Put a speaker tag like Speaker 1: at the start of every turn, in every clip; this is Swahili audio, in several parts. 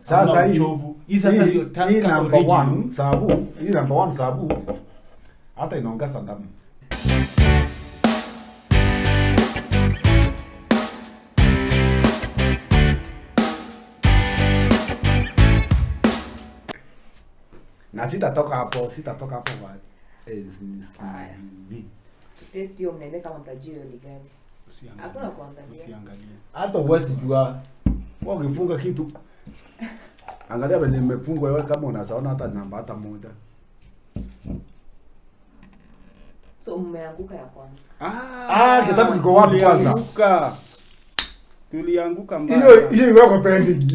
Speaker 1: Sasa
Speaker 2: Hamna
Speaker 1: hii
Speaker 2: uchovu. Hii sasa ndio
Speaker 1: hii
Speaker 2: Tusker
Speaker 1: number
Speaker 2: original.
Speaker 1: one sabu, hii number one sabu hata inaongeza damu. Na sitatoka hapo, sitatoka hapo wa eh, si- si-
Speaker 3: Haya.
Speaker 1: vi-
Speaker 3: Test hiyo mnaende kama mtajua hiyo ni gani.
Speaker 2: Usiangalie.
Speaker 3: Hakuna kuangalia.
Speaker 2: Usiangalie.
Speaker 1: hata uwezi jua wewe ukifunga kitu angalia venye imefungwa wewe kama unasaona hata namba hata moja
Speaker 3: So mmeanguka ya kwanza.
Speaker 1: Ah, kitabu kiko wapi kwanza?
Speaker 2: Tulianguka. Tulianguka mbaya.
Speaker 1: hiyo hiyo iweko pending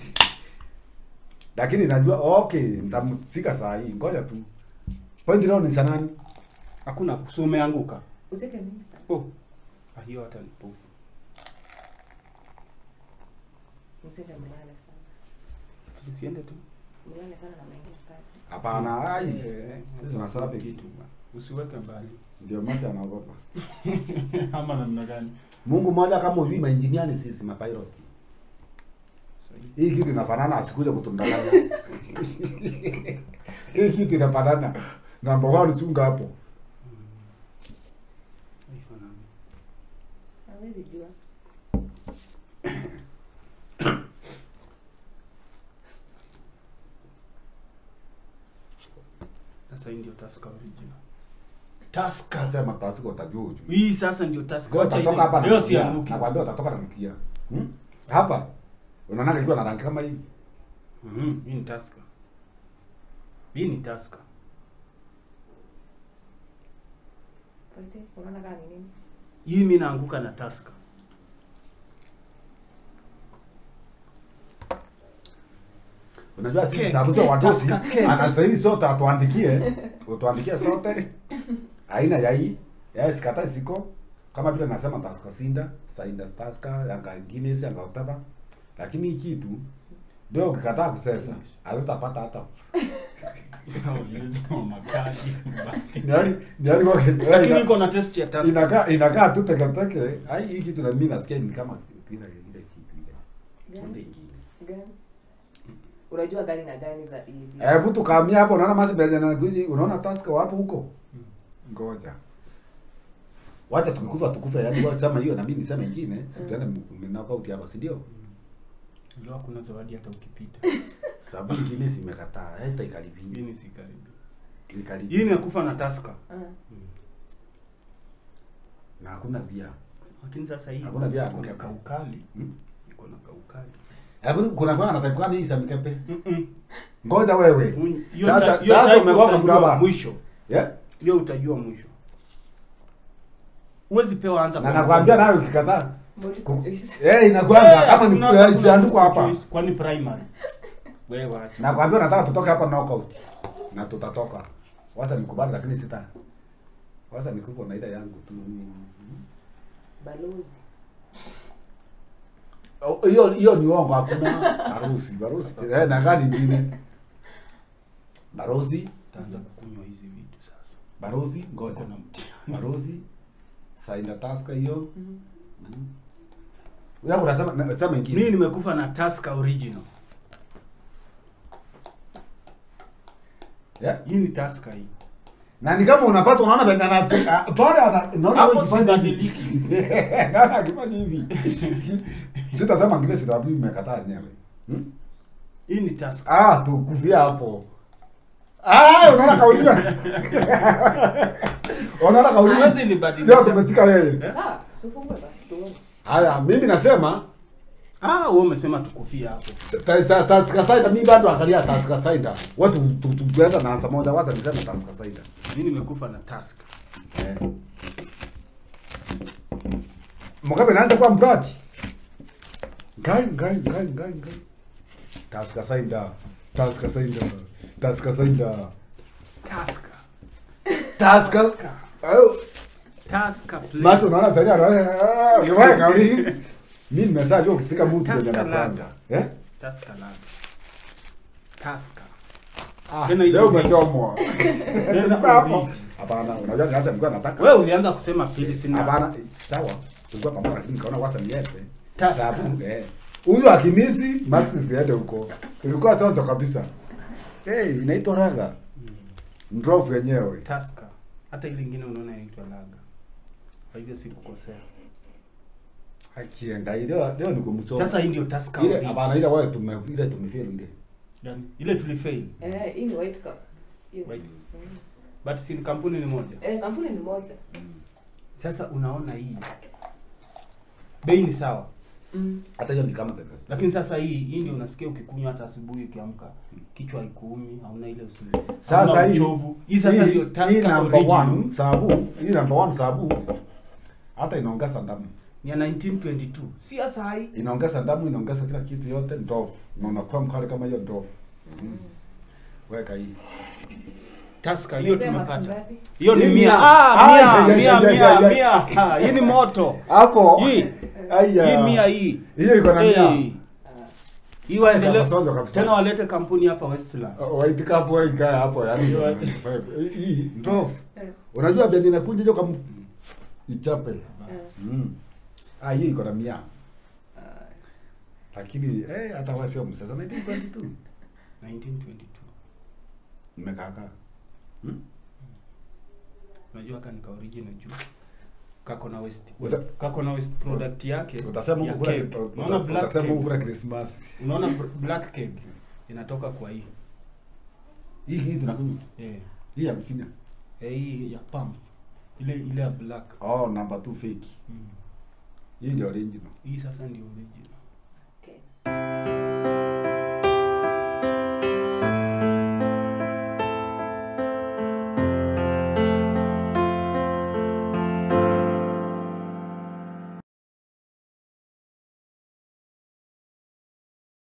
Speaker 1: lakini najua okay nitamfika saa hii ngoja tu point leo ni sanani
Speaker 2: Hakuna so umeanguka.
Speaker 3: Useke mingi sana.
Speaker 2: Oh. Ah, hiyo hata ni pofu.
Speaker 3: Msende mlale sana.
Speaker 2: Tusiende tu.
Speaker 3: Mlale sana na mengine kazi.
Speaker 1: hapana ai
Speaker 2: Eh,
Speaker 1: sisi tunasabe kitu
Speaker 2: Usiweke mbali.
Speaker 1: ndio macho anaogopa
Speaker 2: Ama namna gani?
Speaker 1: Mungu mmoja kama ujui maengineer ni sisi mapilot
Speaker 2: Sahihi.
Speaker 1: hii kitu inafanana asikuja kutundanganya hii kitu inafanana namba one chunga hapo
Speaker 2: Haifanani.
Speaker 3: Hawezi jua.
Speaker 2: Sasa hii ndio Tusker original.
Speaker 1: taska sema taska utajua ujui
Speaker 2: Hii sasa ndio Tusker.
Speaker 1: Kwa
Speaker 2: Wacha
Speaker 1: utatoka hapa
Speaker 2: ile-
Speaker 1: na
Speaker 2: Leo
Speaker 1: mkia.
Speaker 2: sianguki.
Speaker 1: Nakwambia utatoka na mkia. Hmm? Hapa unaona ikiwa na rangi kama hii.
Speaker 2: Mhm, hii ni Tusker. Hii ni Tusker.
Speaker 3: Pote, unaona kama ni nini?
Speaker 2: Hii mimi naanguka na Tusker.
Speaker 1: Unajua sisi
Speaker 2: Ke-
Speaker 1: sababu za watosi
Speaker 2: Taska ke.
Speaker 1: anastahili sote atuandikie, utuandikie sote aina ya hii. Ya sikata siko kama vile nasema taska sinda, sainda taska, yanga Guinness, yanga utaba. Lakini hii kitu ndio ukikataa kusesa, hazitapata hata.
Speaker 2: Ulizo makali.
Speaker 1: Yaani yaani kwa
Speaker 2: Lakini iko na test ya Tusker.
Speaker 1: inakaa inakaa tu teke teke. Ai hii kitu na mimi nasikia ni kama ile ile kitu ile. Kitu
Speaker 3: Gani?
Speaker 1: ingine.
Speaker 3: Gani? Unajua gani na gani za hivi?
Speaker 1: Hebu tukamia hapo unaona masi benye na guji unaona taska wapo huko. Ngoja. Wacha tukikufa tukufe yani wacha kama hiyo na mimi niseme ingine, si tuende knockout hapa, si ndio?
Speaker 2: Leo hakuna zawadi hata ukipita.
Speaker 1: Sababu ingine simekataa, hata
Speaker 2: Hii
Speaker 1: ikaribia.
Speaker 2: ni si karibu.
Speaker 1: Ikaribia.
Speaker 2: Hii ni ya kufa na Tusker.
Speaker 3: Ah.
Speaker 1: Na hakuna bia.
Speaker 2: Lakini sasa hii
Speaker 1: Hakuna bia ya
Speaker 2: iko na
Speaker 1: kukepa.
Speaker 2: kaukali.
Speaker 1: Hmm?
Speaker 2: Iko na kaukali.
Speaker 1: Hebu kuna kwa na taikwa hii za mikepe.
Speaker 2: Mm-mm.
Speaker 1: Ngoja wewe.
Speaker 2: Un- hiyo
Speaker 1: Sasa
Speaker 2: uta- hiyo
Speaker 1: sasa
Speaker 2: type
Speaker 1: umewaka
Speaker 2: utajua
Speaker 1: mraba.
Speaker 2: mwisho.
Speaker 1: Yeah?
Speaker 2: Hiyo utajua mwisho. Huwezi pewa anza
Speaker 1: Na
Speaker 2: kwa-
Speaker 1: nakwambia nayo ukikataa.
Speaker 3: Multiple choice.
Speaker 1: Eh, inakwanga
Speaker 2: Eh,
Speaker 1: kama ni
Speaker 2: kuna- kuna
Speaker 1: imeandikwa hapa.
Speaker 2: choice, Kwani primary. Wewe wacha.
Speaker 1: Nakwambia nataka tutoke hapa knockout. Na tutatoka. Wacha nikubali lakini sita. Wacha nikupo na ile yangu tu.
Speaker 3: Balozi.
Speaker 1: Oh, Hiyo hiyo ni uongo hakuna harusi, harusi. Eh, na gani nyingine? Barozi,
Speaker 2: Utaanza kukunywa hizi vitu sasa.
Speaker 1: barozi, ngoja.
Speaker 2: Uko na mtihani.
Speaker 1: Barozi. Saina taska hiyo.
Speaker 3: Mhm.
Speaker 1: Wewe unasema na- sema ingine.
Speaker 2: Mimi nimekufa na Tusker original.
Speaker 1: Yeah?
Speaker 2: Hii ni Tusker hii.
Speaker 1: Na ni kama unapata unaona venye ana pale ana naona
Speaker 2: Hapo
Speaker 1: wewe ukifanya hivi.
Speaker 2: sibadiliki.
Speaker 1: Naona akifanya hivi. Sitasema ngine sababu imekataa yenyewe. Hmm?
Speaker 2: Hii ni Tusker.
Speaker 1: Ah, tukufia hapo. Ah, unaona kauliwa. Unaona kauliwa.
Speaker 2: Huwezi nibadilisha.
Speaker 1: Leo tumefika yeye.
Speaker 2: Eh?
Speaker 3: Sawa, sifungue basi tuone.
Speaker 1: Haya, mimi nasema
Speaker 2: Ah, wewe umesema tukufia hapo.
Speaker 1: ta- ta- Taska Saida mimi bado angalia Taska Saida. Watu tu- tu- tuenda na anza moja wacha niseme Taska Saida.
Speaker 2: Mimi nimekufa na Tusker.
Speaker 1: Eh. Mugabe naanza kuwa mbraji. Ngai ngai ngai ngai ngai. Taska Saida. Taska Saida. Taska Saida.
Speaker 2: Tusker.
Speaker 1: Taska. Ayo.
Speaker 2: Tusker play.
Speaker 1: Macho unaona tayari anaona. Yeye kauli. Mimi nimesema hiyo ukifika mtu kwenye
Speaker 2: Taska
Speaker 1: anapanga. Eh?
Speaker 2: Tusker laga. Tusker.
Speaker 1: Ah,
Speaker 2: Tena ile
Speaker 1: leo
Speaker 2: wiki.
Speaker 1: umechomwa.
Speaker 2: Tena
Speaker 1: Hapo.
Speaker 2: wiki.
Speaker 1: Hapana, unajua hata nilikuwa nataka.
Speaker 2: Wewe ulianza kusema pili sina.
Speaker 1: Hapana, sawa. Tulikuwa pamoja lakini nikaona wacha niende.
Speaker 2: Taska.
Speaker 1: Sababu eh huyu akimisi max ziende huko ilikuwa sonjo kabisa hey, inaitwa raga ndrofu yenyewe
Speaker 2: Tusker. Hata ile ingine unaona inaitwa laga. Kwa hivyo sikukosea.
Speaker 1: akienda leo leo ni kumsoma
Speaker 2: Sasa hii ndio Tusker.
Speaker 1: ile
Speaker 2: original.
Speaker 1: hapana ile wewe tume ile tumefeli ile
Speaker 2: Yaani, ile tulifail.
Speaker 3: Eh, hii ni white cup. Hiyo.
Speaker 2: White.
Speaker 3: Mm.
Speaker 2: But si kampuni ni moja.
Speaker 3: Eh, kampuni ni moja.
Speaker 2: Sasa unaona hii. Bei ni sawa.
Speaker 3: Mm.
Speaker 1: hata hiyo ni kama pepe
Speaker 2: Lakini sasa hii hii ndio unasikia ukikunywa hata asubuhi ukiamka kichwa haikuumi, hauna ile usingizi.
Speaker 1: Sasa
Speaker 2: Hauna
Speaker 1: hii-
Speaker 2: uchovu. Hii sasa
Speaker 1: hii-
Speaker 2: ndio
Speaker 1: hii
Speaker 2: Tusker
Speaker 1: number
Speaker 2: original.
Speaker 1: one sabu hii number one sabu hata inaongeza damu
Speaker 2: Ni ya 1922. Si ya saa hii.
Speaker 1: inaongeza damu inaongeza kila kitu yote ndofu na unakuwa mkali kama hiyo ndofu
Speaker 3: Mm.
Speaker 1: weka hii
Speaker 2: Tusker hiyo
Speaker 3: Umepea max
Speaker 2: tumepata.
Speaker 3: ngapi?
Speaker 2: Hiyo ni
Speaker 1: Hii
Speaker 2: mia.
Speaker 1: mia.
Speaker 2: Ah,
Speaker 1: Ah,
Speaker 2: mia,
Speaker 1: ya, ya,
Speaker 2: mia,
Speaker 1: ya,
Speaker 2: mia,
Speaker 1: ya, ya.
Speaker 2: mia. Ah, Hii ni moto.
Speaker 1: hapo
Speaker 2: Hii.
Speaker 1: aya
Speaker 2: Hii mia hii.
Speaker 1: hiyo iko na
Speaker 2: Hey.
Speaker 1: mia
Speaker 3: Ah.
Speaker 2: Hii waendelee
Speaker 1: Kasonjo kabisa.
Speaker 2: tena walete kampuni hapa Westland.
Speaker 1: waitika hapo ikae hapo yani
Speaker 2: Hiyo-
Speaker 1: hii ndofu
Speaker 3: Eh,
Speaker 1: unajua benye inakuja hiyo kama ichape
Speaker 3: eh.
Speaker 1: mm. ah hiyo iko na mia
Speaker 3: Ah.
Speaker 1: lakini eh hata wewe sio msasa 1922
Speaker 2: 1922.
Speaker 1: mmekaka hmm?
Speaker 2: Unajua kani ka original juu. Kako na West.
Speaker 1: Uta-
Speaker 2: Kako na West product yake.
Speaker 1: utasema
Speaker 2: ya
Speaker 1: huko kuna
Speaker 2: cake. Unaona black
Speaker 1: utasema huko
Speaker 2: cake.
Speaker 1: kuna Christmas
Speaker 2: Unaona br- black cake inatoka kwa hii.
Speaker 1: hii hii tunakunywa
Speaker 2: Eh.
Speaker 1: hii ya kufinya
Speaker 2: Eh, hii ya pump. Ile ile ya black.
Speaker 1: oh number 2 fake
Speaker 2: Mm.
Speaker 1: hii ndio original
Speaker 2: Hii sasa ndio original.